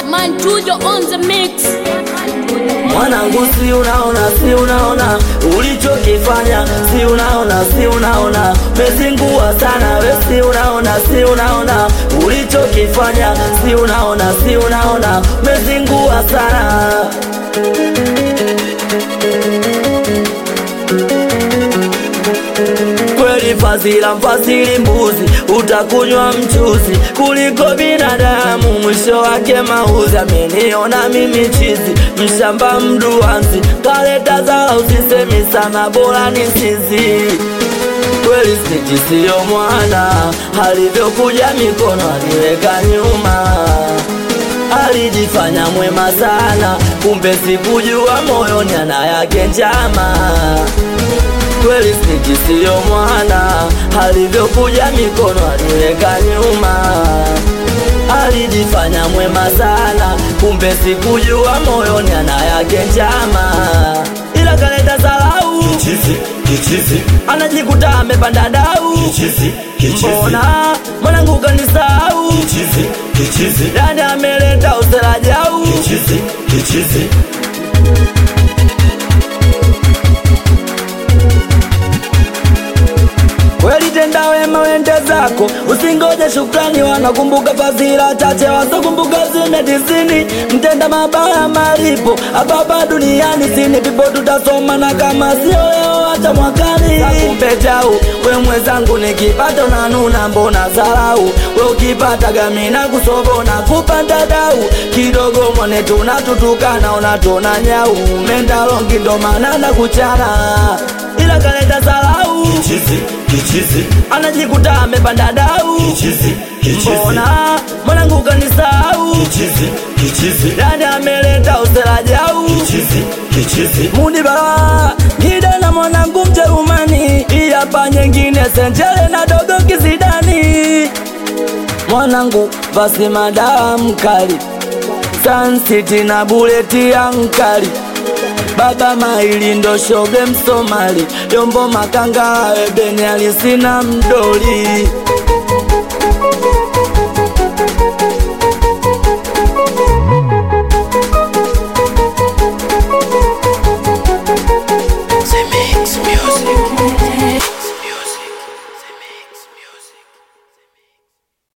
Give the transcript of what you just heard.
Mantujo on the mix. Mwanangu, si unaona, si unaona ulichokifanya, si unaona, si unaona mezingua sana we, si unaona, si unaona ulichokifanya, si unaona, si unaona mezingua sana kweli fazila mfasili mbuzi utakunywa mchuzi kuliko binadamu mwisho wake mauzi ameniona mimi chizi mshamba mduanzi kaleta zala usisemi sana bora ni sizi kweli sniti siyo mwana alivyokuja mikono aliweka nyuma alijifanya mwema sana kumbe sikujua moyoni ana yake njama kweli sniki siyo mwana alivyokuja mikono aliweka nyuma alijifanya mwema sana kumbe sikujua moyoni ana yake njama ila kaleta salau Kichizi, kichizi, anajikuta amepanda dau kichizi, kichizi, mbona mwanangu kanisau kichizi, kichizi, dani ameleta usela jau kichizi, kichizi. Kweli tenda wema wende zako, usingoje shukrani, wanakumbuka fadhila chache, wasokumbuka zime tisini. Mtenda mabaya malipo hapa hapa duniani, sini pipo tutasoma, na kama sio leo hata mwakani. Nakupe jau we mwenzangu, nikipata unanuna, mbona zarau? We ukipata gamina kusobo na kupanda dau kidogo, mwone tunatutukana, unatona nyau, menda longi ndo maana na kuchana, ila kaleta zarau Kichizi, kichizi, anajikuta amepanda dau kichizi, kichizi, mbona mwanangu kanisau kichizi, kichizi, dani ameleta usela jau kichizi, kichizi. mudi bala gida na mwanangu mjerumani iyapa nyengine senjele na dogo kizidani mwanangu vasi madawa mkali sansiti na buleti ya nkali baba maili ndo shoge msomali yombo makanga ebeni alisina mdoli